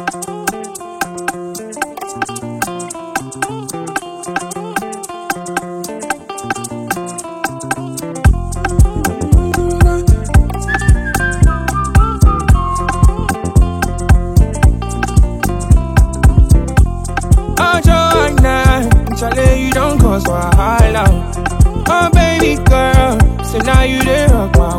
Oh, Joanna, Charlie, you don't cause wahala. Oh, baby girl, so now you dey rock my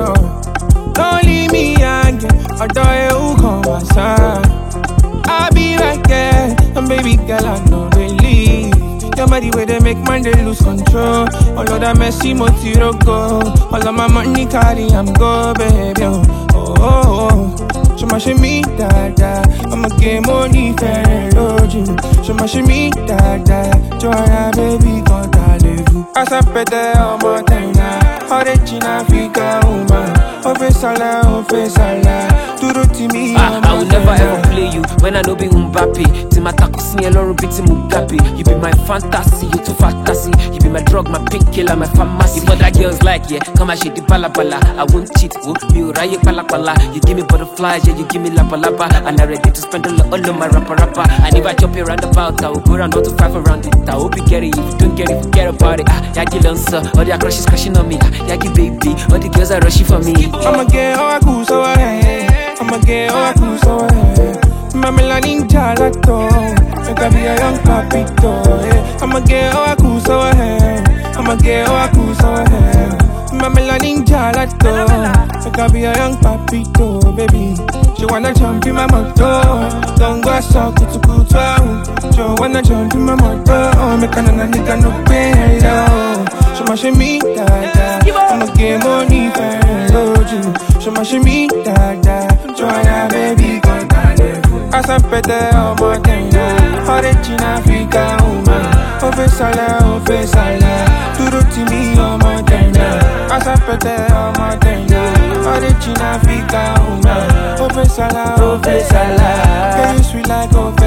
world. Don't leave me hanging, although you come my side. I'll be right there, and baby girl, I know they leave. Your body where they make man they lose control. All of that messy motiro go. All of my money carry, I'm go, baby. Oh, oh, oh. oh. Show my shimmy, da da. I'ma get money, fair, you. Show my shimmy, da da. Joanna, baby, come talegu. Asa pete, oh, my tina. Origin Africa, woman. Ofe sala, ofe sala. Duro ti mi, Ah, oh, I will my never tina. ever play you when I know be Mbappe. Timata kusinye loro biti Mugabe. You be my fantasy, you too fantasy. You be my drug, my painkiller, my pharmacy. If other girls like, yeah, come and shake the bala bala. I won't cheat, oh, me uraye pala pala. You give me butterflies, yeah, you give me lapa lapa. And I'm ready to spend all, all of my rapper rapper. And if I chop you round about, I will go round all to five around it. I hope you get it. If you don't get it, forget about it. Ah, Yagi Lancer, all their crushes crashing on me. Ah, Yagi baby, all the girls are rushing for me. I'ma get all I cool so I I'ma get all I cool so I Mamela ninja lacto Make I be a young papito yeah. I'ma get all I cool so I I'ma get all I cool so I Mamela ninja lacto Make I be a young papito baby She wanna jump in my motor Don't go so kutu kutu ah. She wanna jump in my motor Make a nana nigga no pay hello She ma shimmy da da I'ma get money for you She ma shimmy da da Joanna baby come Asa pete ọmọ tẹ̀yìnà Origin Africa woman Ó fẹ́ sálẹ̀, ó fẹ́ sálẹ̀ Dúró tì mí ọmọ tẹ̀yìnà Asa pete ọmọ tẹ̀yìnà Origin Africa woman Ó fẹ́ sálẹ̀, ó fẹ́ sálẹ̀ Girl you sweet like ó fẹ́